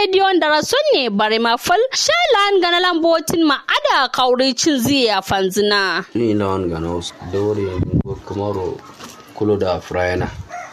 rediyon da rason ne bare ma fal shalan gana lambotin ma ada kauri cin ziya fanzina ni lawan gana wasu dawari yanzu kamaro kulo da frayana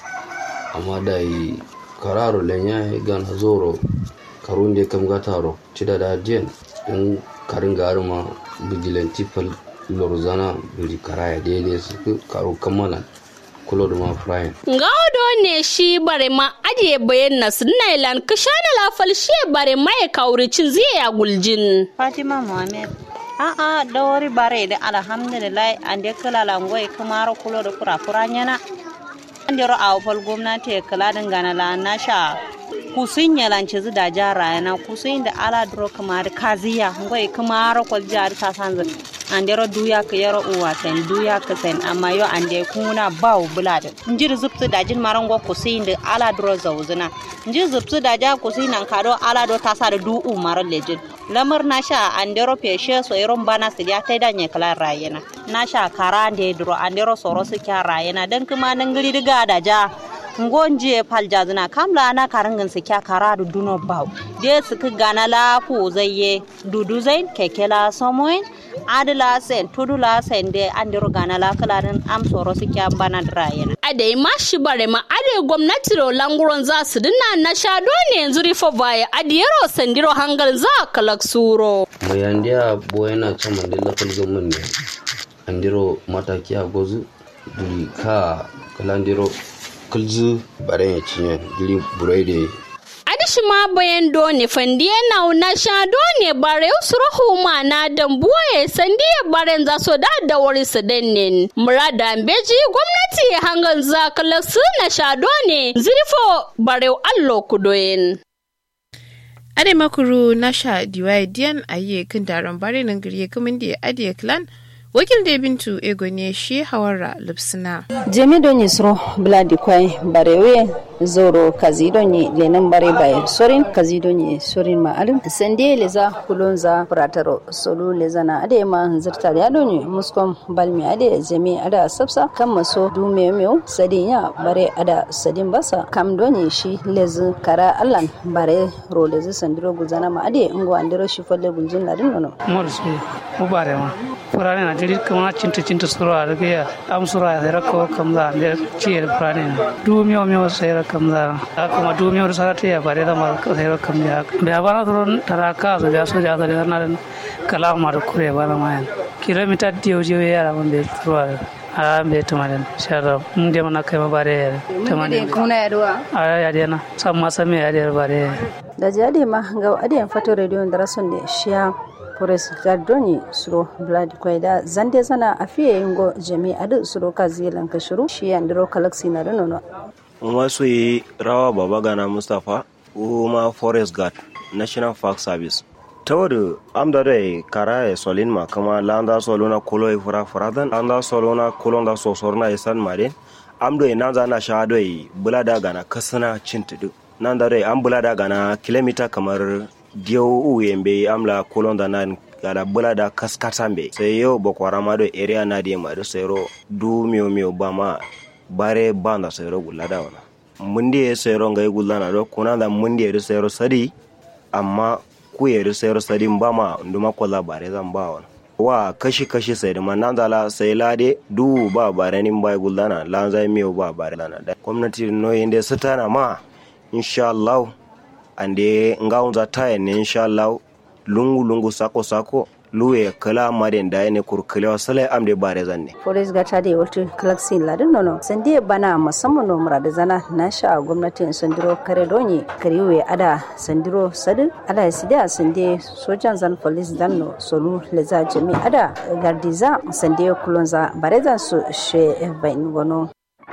amma da yi kararo lenya gana zoro karun da kam gataro cida da jen in karin garima vigilante pal lorzana biri karaya daidai su karo kamalan kulo da ma frayan Gaudo ne shi bare ma ajiye bayan na sunailan kishana lafal shi bare ma ya kauri cin ziya guljin. Fatima Muhammad. A'a dawari bare da alhamdulillah an da kala langwai kamar kulo da kura kura nyana. An da ra'a fal gwamnati ya kala dangana la na sha kusin ya lance zu da jara yana kusin da ala duro kamar kaziya ngwai kamar kwal jari ta sanzu. An da duya ka yaro uwa sen duya ka sen amma yo an da kuna bawo bulada. Njir zubtu da jin marango kusin da ala duro zauzuna. Njir zubtu da ja kusin nan kado ala do ta sa da du umar lejin. lamar na sha andero peshe so iron bana su ya ta danye kala rayena na sha kara da duro andero soro su kya rayena dan kuma nan gari diga da ja ngonje palja zina kamla ana karangin su kya kara da duno bau de su ka gana la fu zayye dudu zain kekela somoin adila sen tudula sen de andero gana la kala din am soro su kya bana rayena Adai ma shi bare ma ade gwamnati ro languron za su dinna na sha ne yanzu rifo baya adiyaro sandiro hangal za kalak suro. mai yandiya bo yana can mandela falgamin ne andiro mataki a gozu duri ka kalandiro kulzu bare ya cinye duri burai da Adishi ma bayan done fandiye na na sha done bare usuro huma na dambuwe sandiye baren za so da da wari su dannen. Murada beji gwamnati hangal za kalak su na sha done zirfo bare allo kudoyin. ade makuru nasha diwaye diyan aye kan taron bare nan gari kamin da adiye clan wakil da bintu ego ne shi hawara lupsina jemi do ni sro bladi kwai barewe zoro kazi do ni lenan bare bay sorin kazi do ni sorin ma alim sende leza kulonza prataro solo leza na ade ma zirtar ya do ni muskom balmi ade jemi ada sabsa kan maso du memeo sadin ya bare ada sadin basa kam do ni shi lezi kara allan bare ro lezi sandiro guzana ma ade ngo andiro shi folle gunjin ladin nono morsu ubare ma purane na jiri kama cinta cinta sura da ya am sura da rako kamza da ciyar purane na du miyo miyo sai ra kamza kuma du miyo sa ta ya bare da ma sai ra kamza da bana to taraka so da so da da na kala ma da kure bana ma kilomita diyo diyo ya ra mun da sura a be tamaden shara mun de mana kai ma bare tamaden kuna yaduwa a ya dena samma same ya de bare da jadi ma ga adiyan fato radio da rason da shiya Forest Gardoni suro Blood Kwaida zande zana a fiye yingo jami adu suro ka zilan ka shiru shi yandiro galaxy na da nono. Masu yi rawa baba gana Mustapha Uma Forest Guard National Park Service. Ta wadda amda da kara ya solin ma kama landa solona kulo ya fura furadan landa solona kulo da sosorna ya san mare amdo ya nan zana sha da bula da gana kasana cin tudu nan da an bula da gana kilomita kamar diyo uyembe amla kulonda nan gada bula da kaskatambe sai yau bakwara ma do area na di ma do sero du miyo miyo ba ma bare banda sero gulla da wana mundi e sero ngai gulla na do kuna da mundi e sero sadi amma ku e sero sadi ba ma nduma kola bare zan ba wana wa kashi kashi sai da manan da la sai lade du ba bare nin ba gulla na lan zai miyo ba bare na da gwamnati no yende satana ma insha Allah ande ngaunza taya ne insha Allah lungu lungu sako sako luwe kala maden da ne kurkule sale amde bare zanne Forest gata da wata galaxy ladin nono sande bana musamman no murada zana na sha gwamnatin sandiro kare donye kariwe ada sandiro sadin ada sida sande sojan zan police dan no solu leza jami ada gardiza sande kulonza bare zan su she bain gono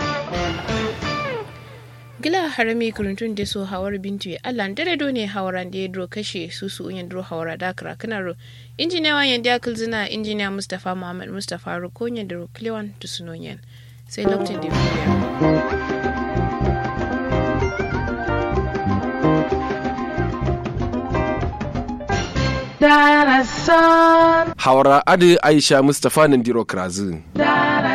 gila harami kuruntun da so hawar bintu ya allah dare do ne hawaran da ya dro kashe su su unyan dro hawara da kara kanaro injiniya wanyan da akil zina injiniya mustapha muhammad mustapha rukonya da ruklewan tusunonyan sai lokacin da Hawara Adi Aisha Mustapha Nandiro Krazin.